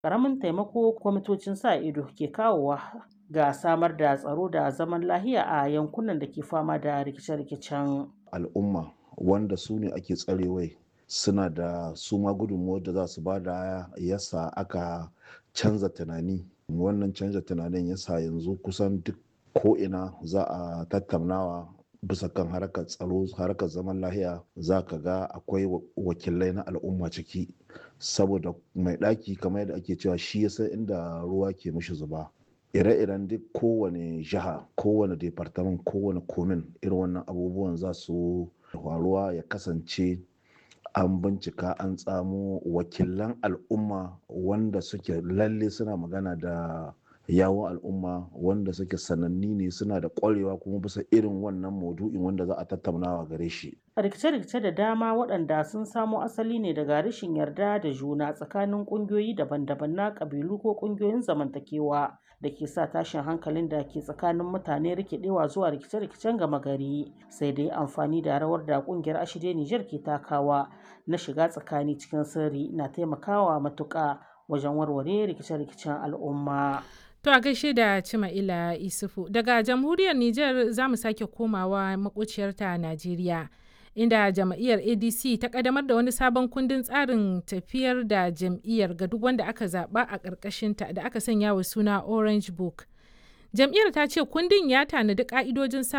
ƙaramin taimako kwamitocin sa ido ke kawowa ga samar da tsaro da zaman lahiya a yankunan da ke fama da rikice-rikicen. al'umma wanda su ne ake tsarewai suna da su ma gudunmuwar da za su ba da yasa aka canza tunani wannan canza tunanin yasa yanzu kusan duk ko'ina za a tattaunawa bisa kan harkar tsaro harkar zaman lahiya za ka ga akwai wakilai na al'umma ciki saboda mai ɗaki kamar yadda ake cewa shi ya san inda ruwa ke mishi zuba ire-iren duk kowane jiha kowane departament kowane komin irin wannan abubuwan za su faruwa ya kasance an bincika an tsamo wakilan al'umma wanda suke lalle suna magana da yawon al'umma wanda suke sananni ne suna da kwarewa kuma bisa irin wannan maudu'in wanda za a tattaunawa gare shi. rikice-rikice da dama waɗanda sun samo asali ne daga rashin yarda da juna tsakanin ƙungiyoyi daban-daban na ƙabilu ko ƙungiyoyin zamantakewa da ke sa tashin hankalin da ke tsakanin mutane rikidewa zuwa rikice-rikicen gama gari sai dai amfani da rawar da ƙungiyar ashirya Nijar ke takawa na shiga tsakani cikin sirri na taimakawa matuƙa wajen warware rikice-rikicen al'umma. To a gaishe da Cima'ila Isufu daga jamhuriyar Nijar za mu sake komawa makuciyarta Najeriya. Inda jam'iyyar ADC ta kadamar da wani sabon kundin tsarin tafiyar da jam'iyyar ga duk wanda aka zaba a ƙarƙashinta da aka sanya wa suna Orange Book. Jam'iyyar ta ce kundin ya tanadi ƙa'idojin